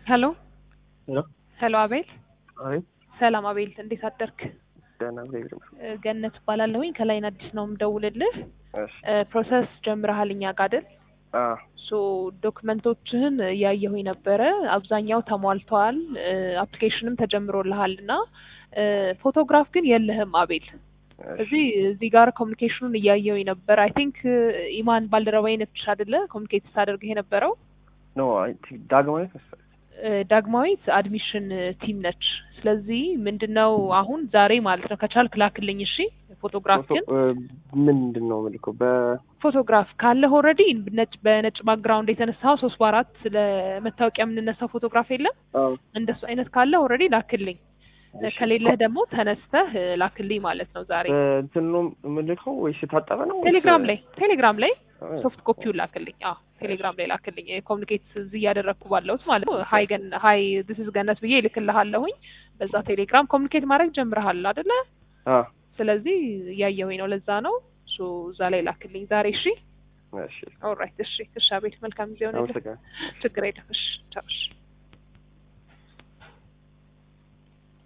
ሄሎ ሄሎ ሄሎ፣ አቤል አቤት ሰላም አቤል፣ እንዴት አደርክ? ደህና እግዚአብሔር ይመስገን። እ፣ ገነት እባላለሁኝ ከላይን አዲስ ነው የምደውልልህ። እሺ እ፣ ፕሮሰስ ጀምረሃል እኛ ጋር አይደል? አ ሶ ዶክመንቶችህን እያየሁኝ ነበረ። አብዛኛው ተሟልተዋል። እ፣ አፕሊኬሽንም ተጀምሮልሃል እና እ፣ ፎቶግራፍ ግን የለህም አቤል። እሺ እዚህ እዚህ ጋር ኮሚኒኬሽኑን እያየሁኝ ነበር። አይ ቲንክ ኢማን ባልደረባዬ ነች አይደለ ኮሚኒኬት ስታደርግህ የነበረው ኖ አይ ቲንክ ዳግማዊት መሰለኝ። እ፣ ዳግማዊት አድሚሽን ቲም ነች። ስለዚህ ምንድነው አሁን ዛሬ ማለት ነው ከቻልክ ላክልኝ። እሺ ፎቶግራፍ ግን ፎቶ- እ፣ ምንድን ነው የምልከው? በ ፎቶግራፍ ካለህ ኦልሬዲ ነጭ በነጭ ባክግራውንድ የተነሳው ሶስት በአራት ለመታወቂያ የምንነሳው ፎቶግራፍ የለም አዎ እንደሱ አይነት ካለ ኦልሬዲ ላክልኝ። እሺ። ከሌለህ ደግሞ ተነስተህ እ፣ ላክልኝ ማለት ነው ዛሬ በእንትን ነው የምልከው ወይስ የታጠበ ነው? ወይስ- ቴሌግራም ላይ ቴሌግራም ላይ አ፣ ሶፍት ኮፒውን ላክልኝ። አዎ ቴሌግራም ላይ ላክልኝ። ኮሚኒኬት እዚህ እያደረግኩ ባለሁት ማለት ነው። ሀይ ገን ሀይ ዲስ ኢዝ ገነት ብዬ እልክልሃለሁኝ። በዛ ቴሌግራም ኮሚኒኬት ማድረግ ጀምረሃል አይደለ? አ፣ ስለዚህ እያየሁኝ ነው። ለዛ ነው እሱ እዛ ላይ ላክልኝ ዛሬ። እሺ እሺ ኦልራይት። እሺ እሺ። አቤት መልካም ጊዜ ሆነ። አመሰግናለሁ። ችግር የለም። እሺ ቻው። እሺ